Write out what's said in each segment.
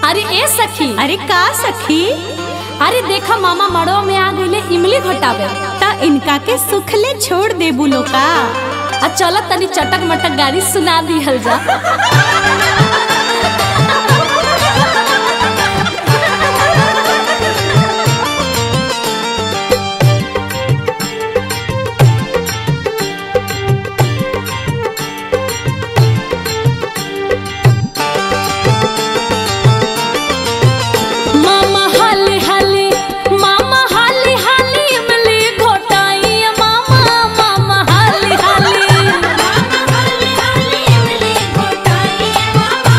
अरे ए सखी अरे का सखी अरे देखा मामा मड़ो में आ गईले इमली घटावे ता इनका के सुखले छोड़ दे बुलो का आ चल तनी चटक मटक गाड़ी सुना दिहल जा मामा हाली हाली मामा हाली हाली इमली घोटाई मामा मामा हाली हाली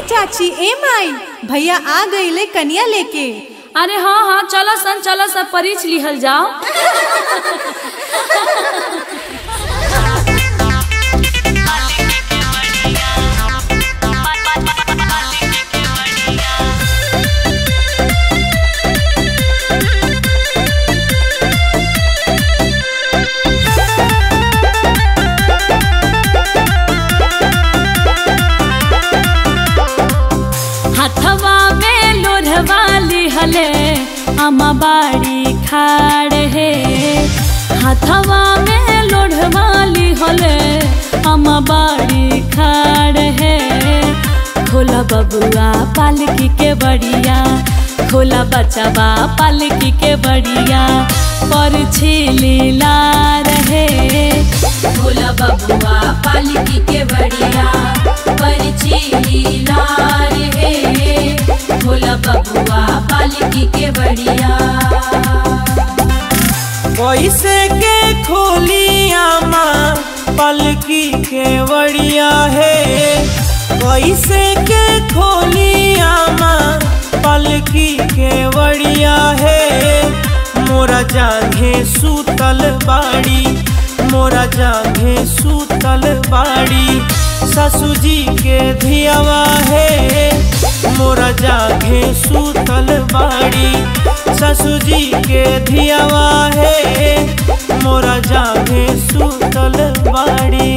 चाची ए माई भैया आ गईले कनिया लेके अरे हाँ हाँ चलो सन चलो सब परीछ लिहल जाओ हथवा में लोढ़वा लिहले अमा बाड़ी खाड़ है हथवा में लोढ़वा लिहले अमा बाड़ी खाड़ है खोला बबुआ पालकी के बढ़िया खोला बचवा पालकी के बढ़िया पर छिलीला रहे खोला बबुआ पालकी के बढ़िया पर छिलीला रहे खोला बबुआ पालकी के बढ़िया कैसे के खोलिया माँ पलकी के बढ़िया है कैसे के खोलिया माँ पलकी के बढ़िया है मोरा जांघे सूतल बाड़ी मोरा जांघे सूतल बाड़ी ससु जी के धियावा है मोरा जांघे सूतल बाड़ी ससु जी के धियावा है मोरा जांघे सूतल बाड़ी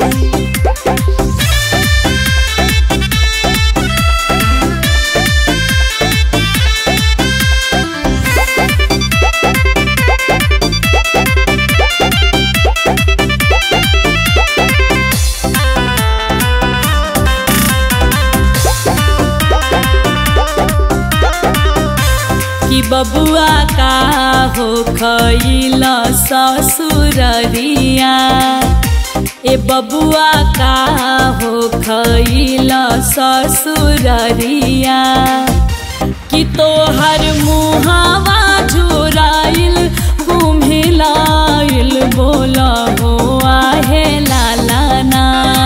कि बबुआ का हो खैल ससुररिया ए बबुआ का हो खैल ससुररिया कि तोहर मुहावा झुराइल घुमिलाइल बोल हो आहे लालाना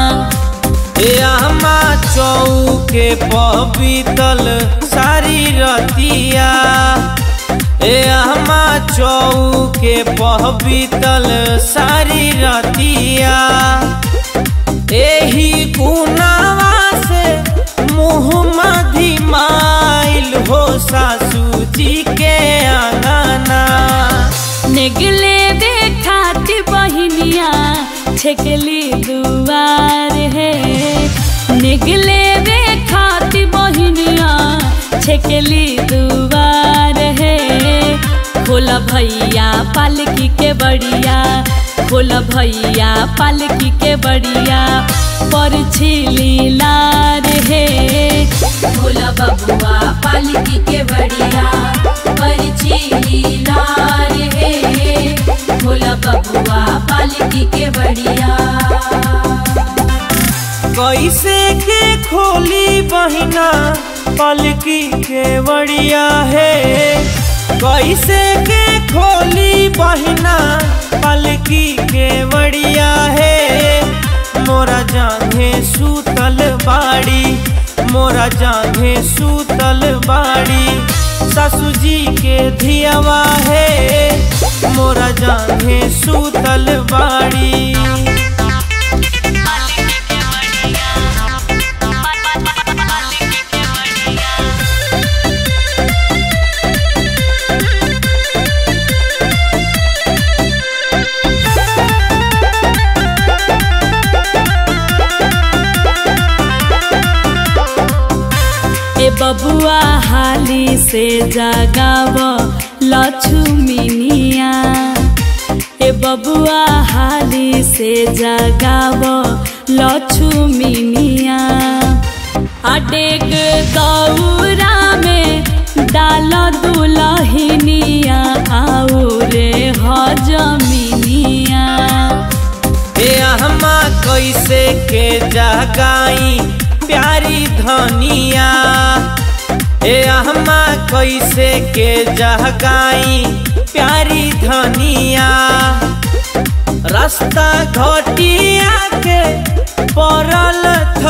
अम्मा चौके पबीतल सारी रतिया ए अम्मा चौके पबीतल सारी रतिया एही गुनावा से मुँह मधिमाइल हो सासू जी के आंगना निगले देखाती बहिनिया छेकली दुआर है निगले देखाती बहिनिया छेकली दुआर है खोला भैया पालकी के बढ़िया खोला भैया पालकी के बढ़िया पर छिली लार है खोला बबुआ पालकी के बढ़िया पर छिली लार है खोला बबुआ पालकी के बढ़िया कैसे के खोली बहिना पलकी के बढ़िया है कैसे के खोली बहिना पलकी के बढ़िया है मोरा जांघे सूतल बाड़ी मोरा जांघे सूतल बाड़ी ससु जी के धियावा है मोरा जांघे सूतल बाड़ी ए बबुआ हाली से जगाव लक्ष्मीनिया ए बबुआ हाली से जगाव लक्ष्मीनिया अडेग दौरा में डाल दुलहिनिया आऊ रे हजमिनिया ए अहमा कैसे के जगाई प्यारी धनिया ए अहमा कैसे के जगाई प्यारी धनिया रास्ता घटिया के पड़ल थ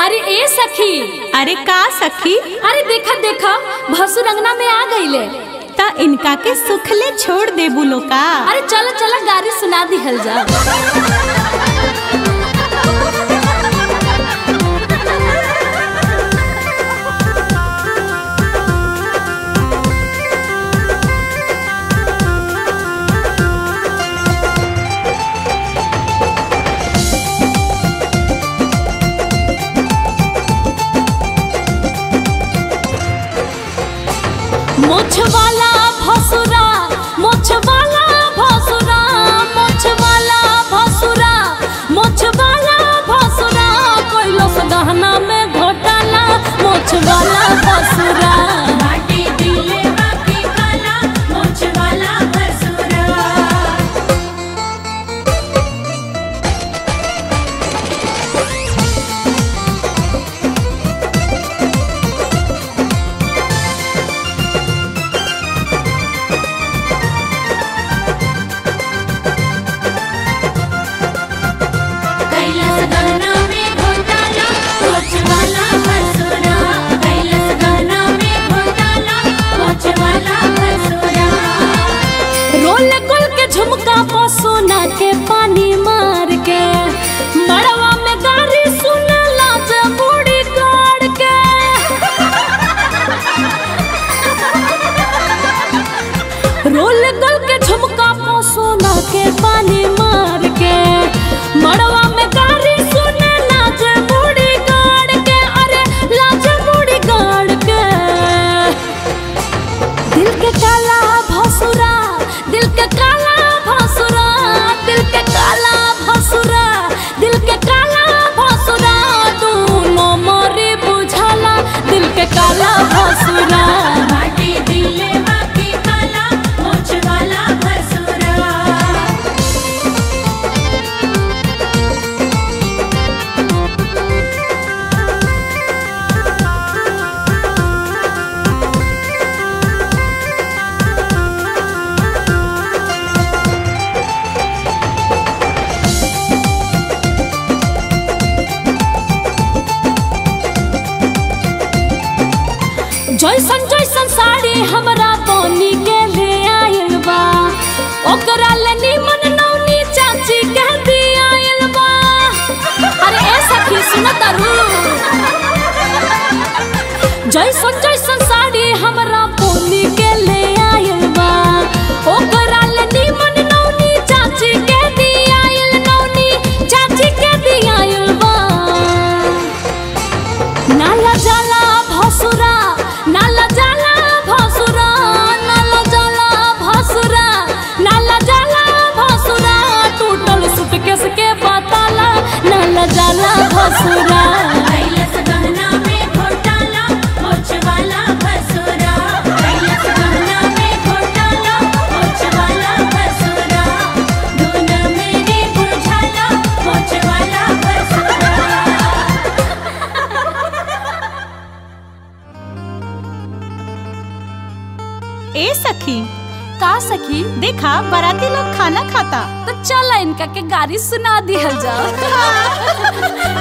अरे ए सखी अरे का सखी अरे देखा देखा भसुर अंगना में आ गईले ता इनका के सुखले छोड़ देबू लोका अरे चलो चलो गाड़ी सुना दिहल जा मोछ वाला भसुरा मोछ वाला भसुरा मोछ वाला भसुरा मोछ वाला भसुरा कोइलो से गहना में घोटाला मोछ वाला भसुरा माटी दिले बाकी काला मोछ वाला भसुरा कैलास गहना में घोटाला मोछ वाला भसुरा कैलास गहना में घोटाला मोछ वाला भसुरा रोल गोल के झुमका पो सोना के पानी मार के मड़वा में गाड़ी सुन लाज बूढ़ी गाड़ के रोल गोल के झुमका पो सोना के पानी मार के मड़वा में गाड़ी सुन लाज बूढ़ी गाड़ के अरे लाज बूढ़ी गाड़ के दिल के काला भसुरा दिल के काला भसुरा दिल के काला भसुरा दिल के काला भसुरा दोनों मोरे बुझाला दिल के काला भसुरा माटी दिले बाकी काला मोछ वाला भसुरा जैसन जैसन साड़ी हमरा बनी के ले आयल बा ओकरा ले निमन नौनी चाची के दी आयल बा अरे ए सखी सुन तारू जैसन जैसन साड़ी हमरा बनी के ले आयल बा ओकरा ले निमन नौनी चाची के दी आयल नौनी चाची के दी आयल बा नाला जाला भसुरा नाला जाला भसुरा नाला जाला भसुरा नाला जाला भसुरा टूटल सुटकेस के बताला नाला जाला भसुरा कैलास गहना में घोटाला मोछ वाला भसुरा कैलास गहना में घोटाला मोछ वाला भसुरा धुन मेरी बुझाला मोछ वाला भसुरा ए सखी का सखी देखा बाराती लोग खाना खाता तो चल इनका के गाड़ी सुना दिहल जाओ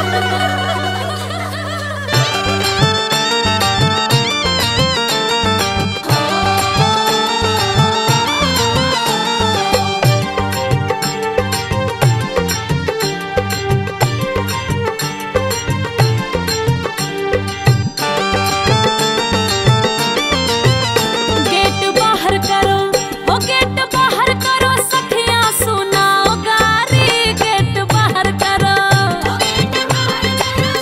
गेट बाहर करो ओ गेट बाहर करो सखिया सुनाओ गारी गेट बाहर करो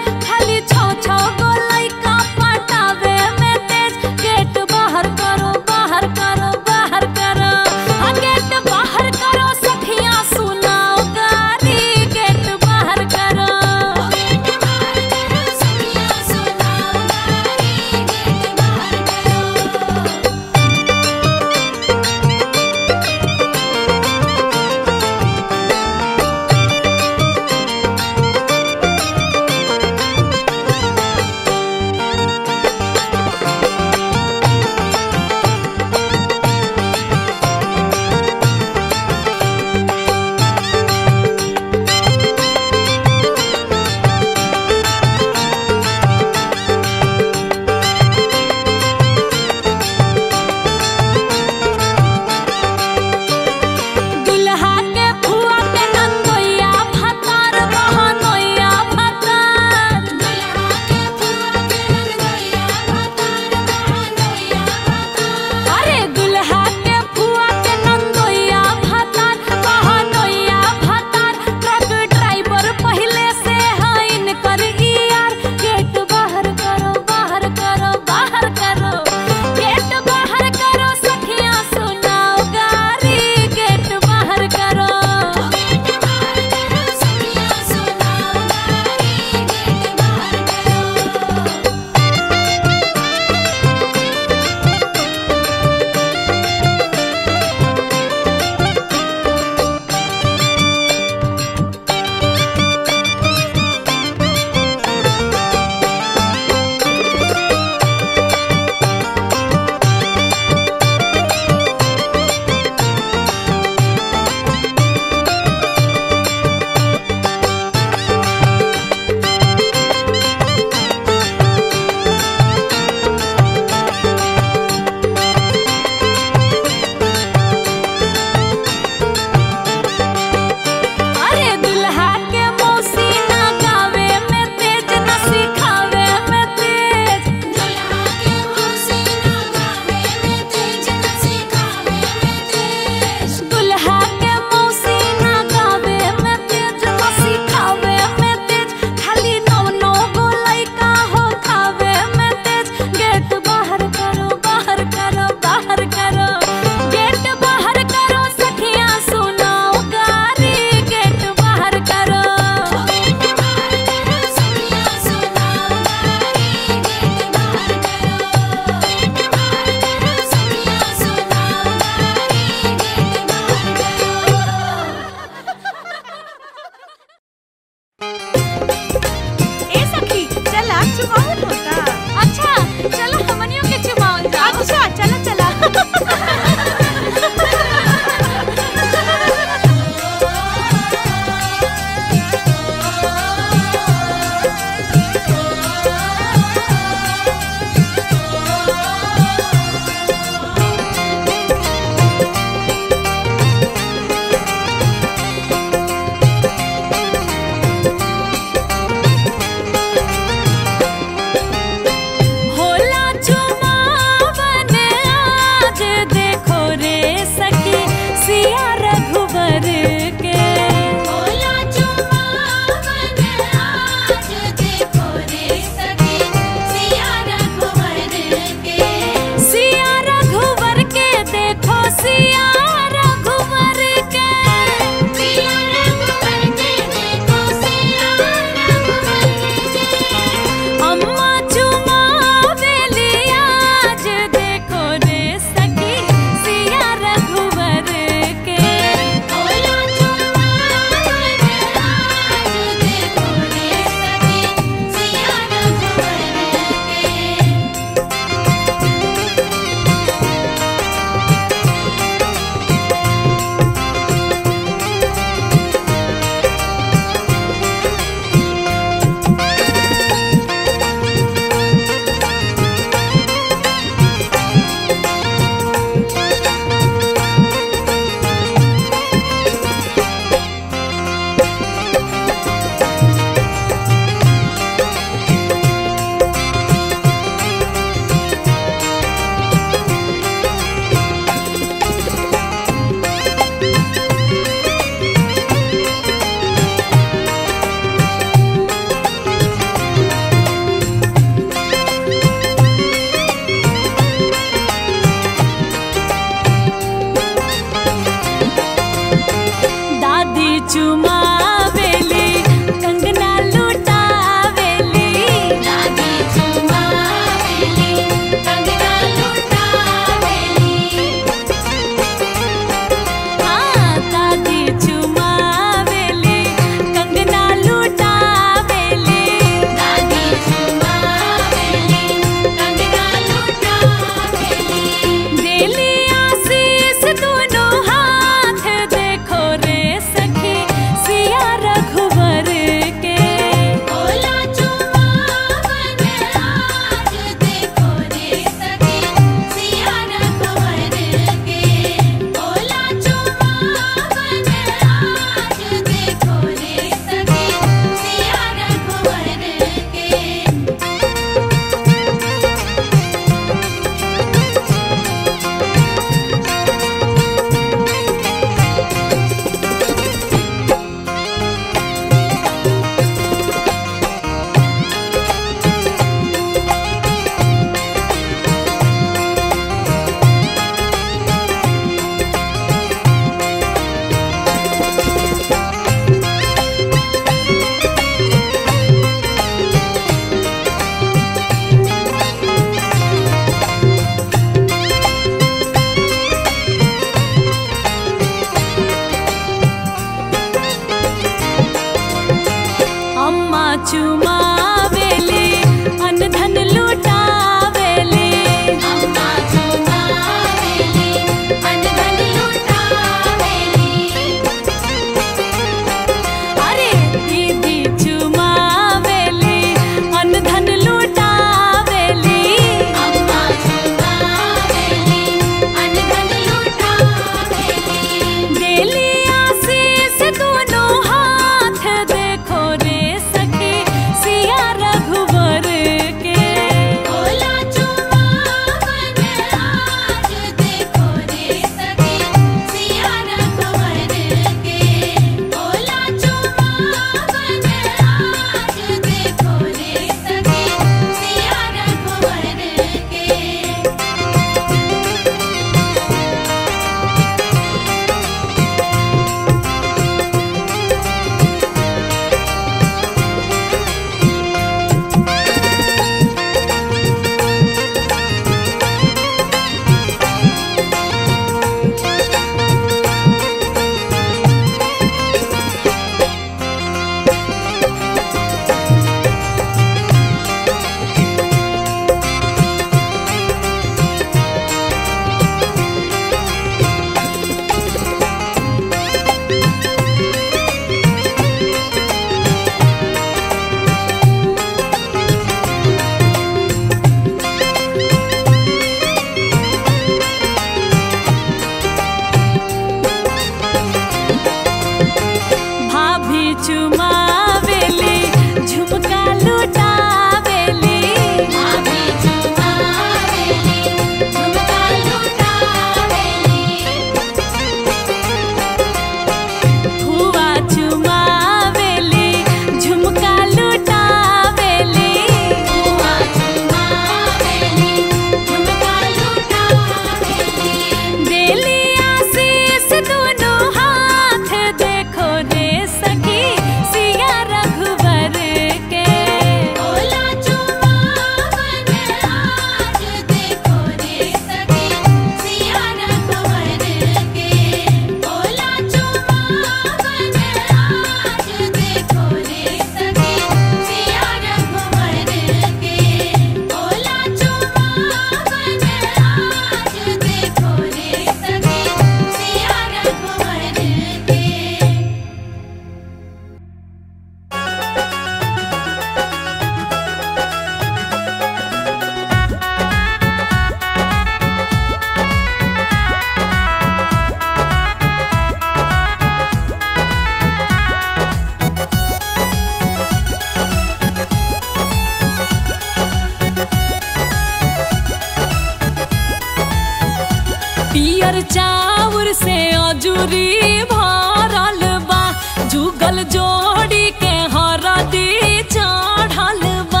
पियर चाउर से अजूरी भरल बा जुगल जोड़ी के हरदी चढ़ल बा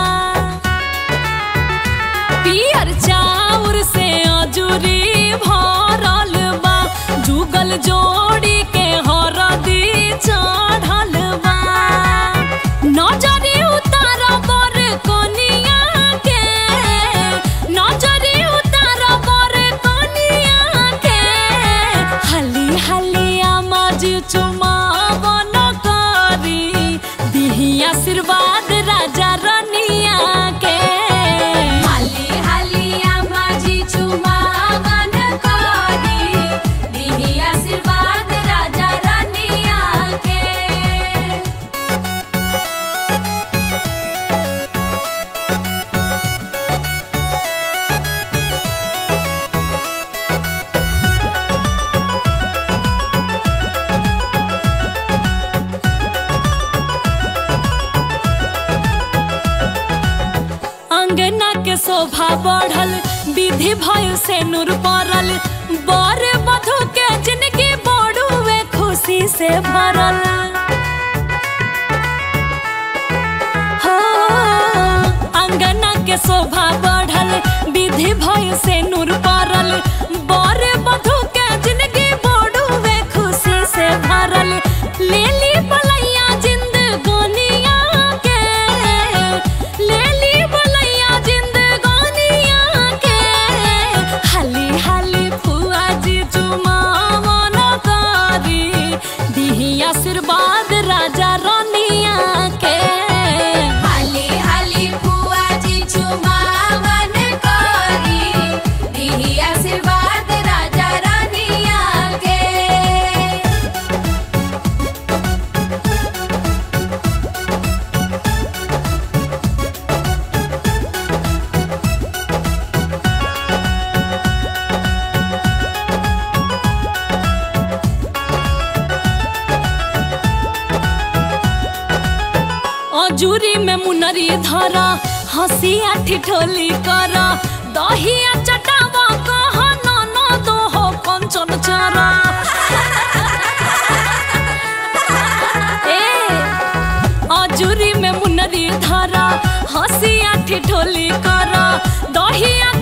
पियर चाउर से अजूरी भरल बा जुगल जोड़ी के हरदी चढ़ल बा नजरी उतार बर कनिया के नजरी उतार बर कनिया के हाली हाली आमाज चुमावन करी दिही आशीर्वाद राजा रनिया के हाली हाली आमाजी चुमावन करी दिही आशीर्वाद राजा रानिया के अंगना के शोभा बढ़ल विधि भय से नूर पड़ल बर बधु के जिंदगी बड़ुए खुशी से भरल हो अंगना के शोभा बढ़ल विधि भय से नूर पड़ल बर बधु के जिंदगी बड़ुए खुशी से भरल लेली बलैया जिंदगानिया के लेली बलैया जिंदगानिया के हाली हाली फुआ जी चुमावन करी दिही आशीर्वाद राजा रनिया के हाली हाली बुआ जी चुमावन करी दिही आशीर्वाद राजा रानिया के अजूरी में मुनरी धरा हंसिया ठिठोली कर दहिया चटावा कह न दो हो कंचन चरा ए अजूरी में मुनरी धरा हंसिया ठिठोली कर दहिया